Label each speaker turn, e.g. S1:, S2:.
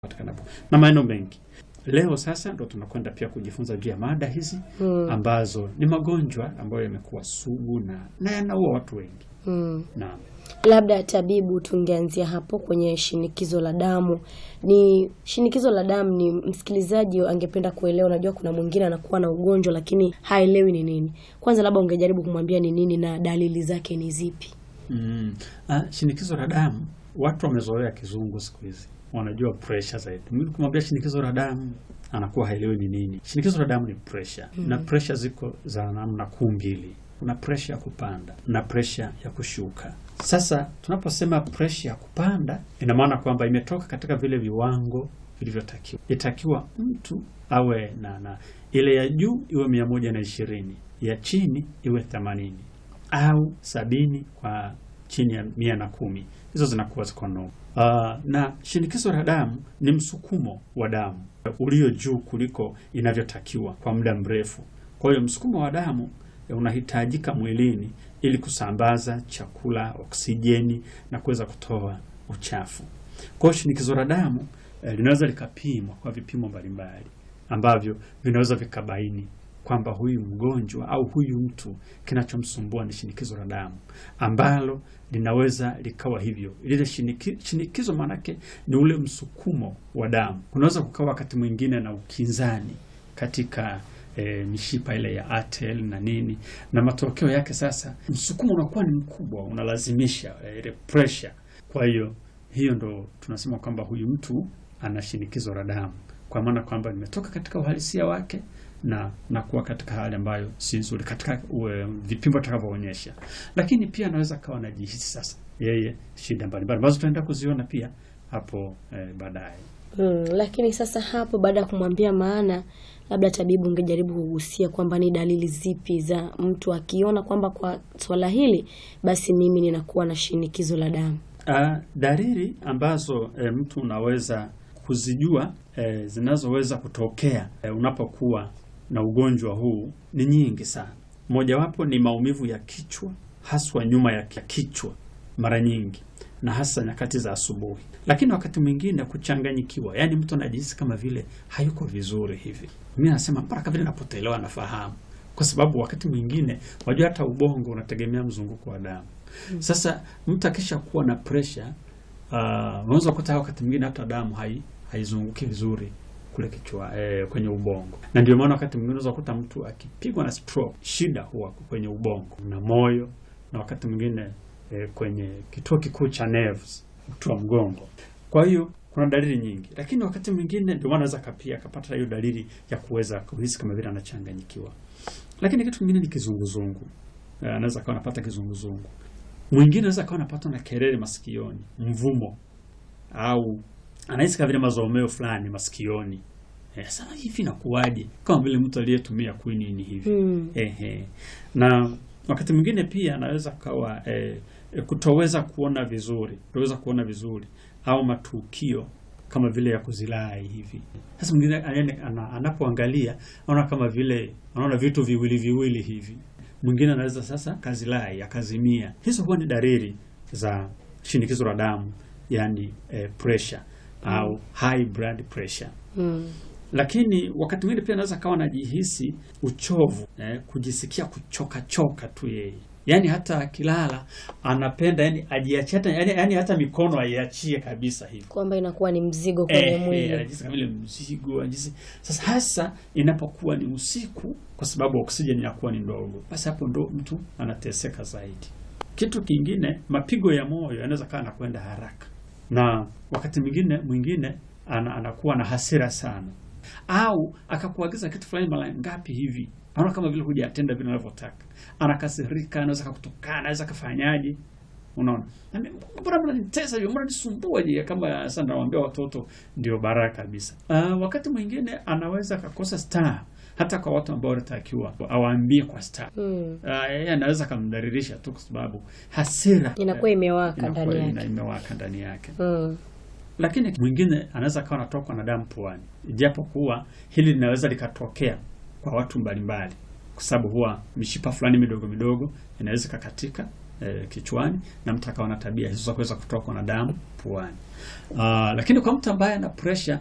S1: patikanapo na maeneo mengi. Leo sasa ndo tunakwenda pia kujifunza juu ya mada hizi
S2: Mm.
S1: ambazo ni magonjwa ambayo yamekuwa sugu na, na yanaua watu wengi
S2: Mm.
S1: na
S2: Labda tabibu, tungeanzia hapo kwenye shinikizo la damu. Ni shinikizo la damu, ni msikilizaji angependa kuelewa. Unajua, kuna mwingine anakuwa na ugonjwa lakini haelewi ni nini. Kwanza labda ungejaribu kumwambia ni nini na dalili zake ni zipi?
S1: mm, ah, shinikizo la damu, watu wamezoea kizungu siku hizi, wanajua pressure zaidi. Mimi kumwambia shinikizo la damu anakuwa haelewi ni nini. Shinikizo la damu ni pressure na pressure ziko za namna kuu mbili. Kuna pressure ya kupanda na pressure ya kushuka. Sasa tunaposema pressure ya kupanda, ina maana kwamba imetoka katika vile viwango vilivyotakiwa. Itakiwa mtu awe na, na ile ya juu iwe mia moja na ishirini ya chini iwe themanini au sabini kwa chini ya mia na kumi hizo zinakuwa ziko no. Uh, na shinikizo la damu ni msukumo wa damu ulio juu kuliko inavyotakiwa kwa muda mrefu. Kwa hiyo msukumo wa damu eh, unahitajika mwilini ili kusambaza chakula, oksijeni na kuweza kutoa uchafu. Kwa hiyo shinikizo la damu eh, linaweza likapimwa kwa vipimo mbalimbali ambavyo vinaweza vikabaini kwamba huyu mgonjwa au huyu mtu kinachomsumbua ni shinikizo la damu ambalo linaweza likawa hivyo. Lile shiniki, shinikizo maanake ni ule msukumo wa damu. Kunaweza kukawa wakati mwingine na ukinzani katika e, mishipa ile ya atel na nini, na matokeo yake sasa msukumo unakuwa ni mkubwa, unalazimisha e, ile pressure. Kwa hiyo hiyo ndo tunasema kwamba huyu mtu ana shinikizo la damu, kwa maana kwamba nimetoka katika uhalisia wake na na kuwa katika hali ambayo si nzuri katika ue, vipimo atakavyoonyesha, lakini pia anaweza kawa anajihisi sasa yeye shida mbalimbali ambazo tutaenda kuziona pia hapo eh, baadaye.
S2: Mm, lakini sasa hapo baada ya kumwambia maana, labda tabibu, ungejaribu kugusia kwamba ni dalili zipi za mtu akiona kwamba kwa swala hili basi mimi ninakuwa na shinikizo la damu.
S1: Uh, dalili ambazo eh, mtu unaweza kuzijua eh, zinazoweza kutokea eh, unapokuwa na ugonjwa huu ni nyingi sana. Mojawapo ni maumivu ya kichwa, haswa nyuma ya kichwa mara nyingi, na hasa nyakati za asubuhi. Lakini wakati mwingine kuchanganyikiwa, yaani mtu anajihisi kama vile hayuko vizuri hivi. Mimi nasema mpaka vile napotelewa nafahamu, kwa sababu wakati mwingine wajua, hata ubongo unategemea mzunguko wa damu. Sasa mtu akisha kuwa na pressure uh, unaweza kukuta wakati mwingine hata damu hai haizunguki vizuri kule kichwa eh, kwenye ubongo, na ndio maana wakati mwingine unaweza kukuta mtu akipigwa na stroke, shida huwa kwenye ubongo na moyo, na wakati mwingine eh, kwenye kituo kikuu cha nerves, uti wa mgongo. Kwa hiyo kuna dalili nyingi, lakini wakati mwingine ndio maana anaweza kapia akapata hiyo dalili ya kuweza kuhisi kama vile anachanganyikiwa. Lakini kitu kingine ni kizunguzungu, eh, anaweza akawa anapata kizunguzungu. Mwingine anaweza akawa anapatwa na kelele masikioni, mvumo au anahisi kama vile mazomeo fulani masikioni. Eh, sasa hivi nakuwaje? Kama vile mtu aliyetumia quinini hivi.
S2: Mm.
S1: Ehe. Na wakati mwingine pia anaweza kawa eh, eh, kutoweza kuona vizuri, kutoweza kuona vizuri au matukio kama vile ya kuzilai hivi. Sasa mwingine anaenda- ana- anapoangalia anaona kama vile anaona vitu viwili viwili hivi. Mwingine anaweza sasa kazilai akazimia. Hizo huwa ni dalili za shinikizo la damu, yani eh, pressure au high blood pressure
S2: Mm.
S1: lakini wakati mwingine pia anaweza kawa anajihisi uchovu eh, kujisikia kuchoka choka tu yeye, yaani hata akilala anapenda yani ajiachie hata yani, yani hata mikono aiachie kabisa hivi
S2: Kwamba inakuwa ni mzigo kwenye
S1: eh, eh,
S2: mwili.
S1: anajihisi kama vile mzigo anajihisi. Sasa hasa inapokuwa ni usiku, kwa sababu oksijeni inakuwa ni ndogo, basi hapo ndo mtu anateseka zaidi. Kitu kingine, mapigo ya moyo yanaweza kawa anakwenda haraka, na wakati mwingine mwingine ana, anakuwa na hasira sana, au akakuagiza kitu fulani mara ngapi hivi, anaona kama vile hujatenda vile anavyotaka, anakasirika, anaweza kakutukana, anaweza kafanyaje Unaona, Na mimi, mbona mnanitesa hivyo, mbona nisumbua je? Kama sasa nawaambia watoto ndio baraka kabisa. Uh, wakati mwingine anaweza akakosa star hata kwa watu ambao wanatakiwa awaambie kwa star.
S2: Mm.
S1: Uh, yeye anaweza akamdhalilisha tu kwa sababu hasira
S2: Inakuwa imewaka
S1: inakuwa
S2: ndani
S1: ina-
S2: yake.
S1: imewaka ndani yake.
S2: Mm.
S1: Lakini mwingine anaweza akawa anatokwa na damu puani, ijapo kuwa hili linaweza likatokea kwa watu mbalimbali, kwa sababu huwa mishipa fulani midogo midogo inaweza ikakatika eh, kichwani na mtu akawa na tabia hizo za kuweza kutokwa na damu puani. Uh, lakini kwa mtu ambaye ana pressure